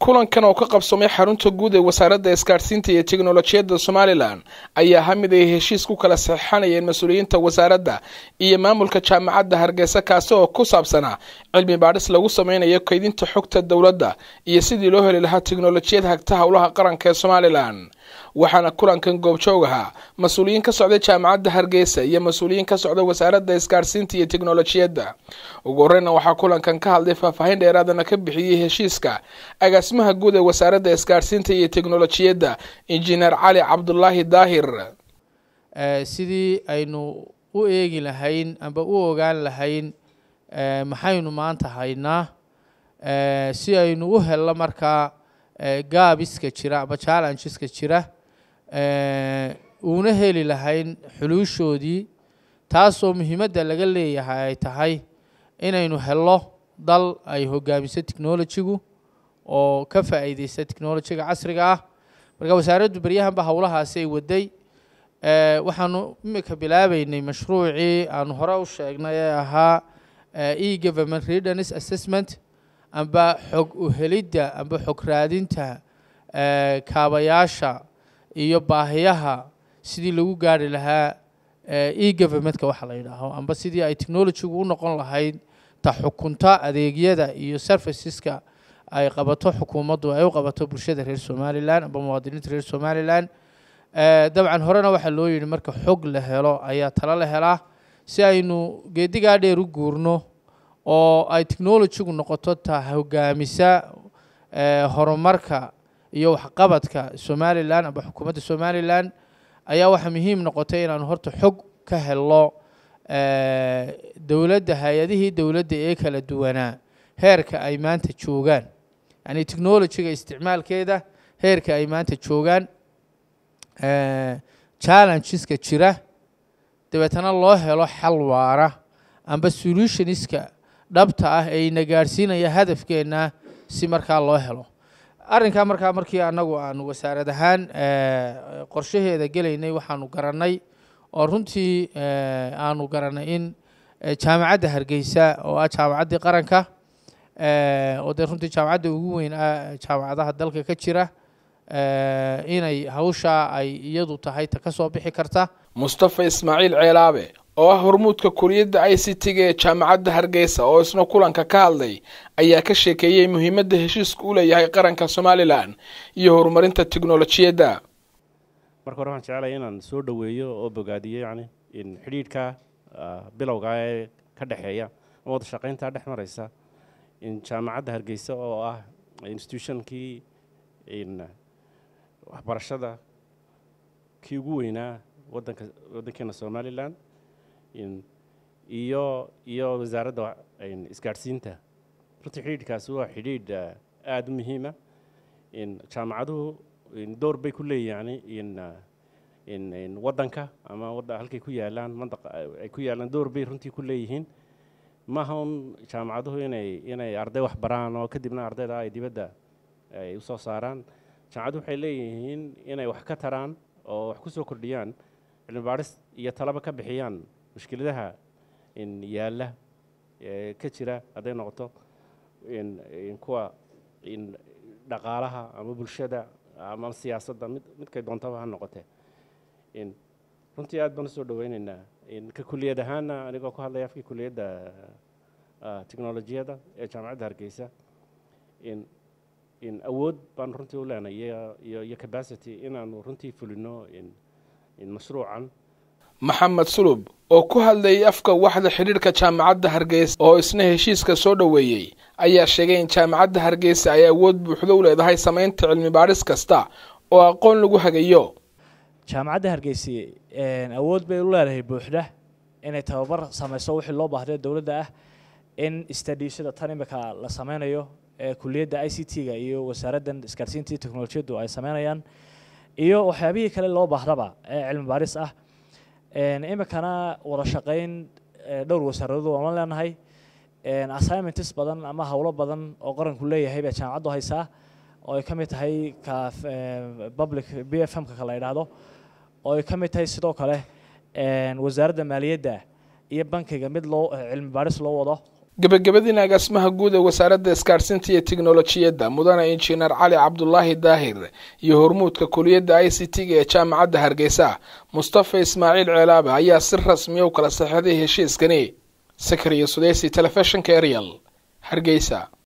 kulankan oo ka qabsamay xarunta guud ee wasaaradda isgaadhsiinta iyo teknolojiyadda somalilan ayaa ha mid ay heshiis ku kala saxeixanayeen mas-uuliyiinta wasaaradda iyo maamulka jaamacadda hargeysa kaasi oo ku saabsanaa cilmi baadhis lagu sameynayo kaydinta xogta dowladda iyo sidii loo heli lahaa teknolojiyad hagta howlaha qaranka ee somalilan waxaana kulankan goobjoog ahaa mas-uuliyiin ka socda jaamacadda hargeysa iyo mas-uuliyiin ka socda wasaaradda isgaadhsiinta iyo teknolojiyadda ugu horeyna waxaa kulankan ka hadlay faahfaahin dheeraadana ka bixiyey heshiiska agaasimaha guud ee wasaaradda isgaadhsiinta iyo teknolojiyadda injineer cali cabdulaahi daahir sidii aynu u eegi lahayn amba u ogaan lahayn maxaynu maanta haynaa si aynu u helno markaa gaabiska jira amba challengeska jira uuna heli lahayn xuluushoodii taasoo muhiimadda laga leeyahay ay tahay inaynu helo dal ay hogaamiso technolojigu oo ka faa'iideysta technolojiga casriga ah marka wasaaraddu beryahanba howlahaasi ay waday waxaanu imika bilaabeynay mashruucii aanu hore u sheegnay ee ahaa e government readiness assessment amba xog uhelidda amba xog raadinta kaabayaasha iyo baahiyaha sidii lagu gaari lahaa e governmentka waxa la yidhaaho amba sidii ay technolojigu u noqon lahayd ta xukunta adeegyada iyo serviceska ay qabato xukuumaddu ay u qabato bulshada reer somalilan amba muwaadiniinta reer somalilan dabcan horena waxaa loo yidhi marka xog la helo ayaa talo la helaa si aynu geedigaa dheer u guurno oo ay technolojigu noqoto ta hogaamisa horumarka iyo waxqabadka somalilan amba xukuumadda somalilan ayaa waxaa muhiim noqotay inaanu horta xog ka helo dowladda hay-adihii dowladda ee kala duwanaa heerka ay maanta joogaan yani technolojiga isticmaalkeeda heerka ay maanta joogaan challengeska jira dabeetana loo helo xal waara amba solutioniska dhabta ah ee ina gaadhsiinaya hadafkeenna si markaa loo helo arrinkaa markaa markii annagu aanu wasaarad ahaan qorshaheeda gelaynay waxaanu garannay oo runtii aanu garannay in jaamacadda hargeysa oo ah jaamacaddii qaranka oo dee runtii jaamacadda ugu weyn ah jaamacadaha dalka ka jira inay hawshaa ay iyadu tahay ta ka soo bixi karta mustafa ismaaciil ceelaabe oo ah hormuudka kuliyadda i c t ga ee jaamacadda hargeysa oo isna kulanka ka hadlay ayaa ka sheekeeyey muhiimadda heshiisku u leeyahay qaranka somalilan iyo horumarinta teknolojiyadda marka hore waxaan jeclaya inaan soo dhoweeyo oo bogaadiyo yani in xidhiidhka bilowga ee ka dhexeeya ama wada shaqaynta dhex maraysa in jaamacadda hargeysa oo ah institutionkii in waxbarashada kii ugu weynaa wadanka waddankeena somalilan iyo iyo wasaaradda isgaadhsiinta runtii xidhiidhkaasi waa xidhiidh aada u muhiima jaamacaduhu door bay ku leeyihin in waddanka ama halkay ku yaalaan mandaqa ay ku yaalaan door bay runtii ku leeyihiin maaha un jaamacaduhu inay inay arday wax baraan oo kadibna ardayda ay dibadda ay usoo saaraan jaamacaduhu waxay leeyihiin inay wax ka taraan oo wax ku soo kordhiyaan cilmi baadhis iyo talaba ka bixiyaan mushkiladaha yaalla ka jira hadday noqoto kuwa dhaqaalaha ama bulshada ama siyaasadda mid midkay doontaba ha noqotee runtii aad baan usoo dhaweyneynaa ka kuliyad ahaana anigoo ku hadlaya afkii kuliyadda technolojiyadda ee jaamacadda hargeysa awood baan runtii u leenay iyo capacity inaanu runtii fulino mashruucan maxamed sulub oo ku hadlayay afka waxda xidhiidhka jaamacadda hargeysa oo isna heshiiska soo dhoweeyey ayaa sheegay in jaamacadda hargeysa ay awood buuxdo u leedahay samaynta cilmi baadhis kasta oo aqoon lagu hagayo jaamacadda hargeysa awood bay u leedahay buuxda inay tababar samayso wixii loo baahday dowladda ah in stadiishada tan imika la sameynayo ee kuliyadda i c t ga iyo wasaaraddan isgaarsiinta iyo teknolojiyaddu ay sameynayaan iyo waxyaabihii kale loo baahdaba ee cilmi baadhis ah imikana wada shaqayn dhowr wasaaradood waan la leenahay assignments badan ama howlo badan oo qaranku leeyahay baa jaamacaddu haysaa oo ay ka mid tahay ka public b f m-ka la yidhaahdo oo ay ka mid tahay sidoo kale wasaaradda maaliyadda iyo bankiga mid loo cilmi baadhis loo wado gebagabadiina agaasimaha guud ee wasaaradda isgaadhsiinta iyo tiknolojiyadda mudane injineer cali cabdulaahi daahir iyo hormuudka kuliyadda i c t-ga ee jaamacadda hargeysa mustafa ismaaciil ceelaabe ayaa si rasmiya u kala saxeixday heshiiskani sakariya sudeysi telefishinka ariel hargeysa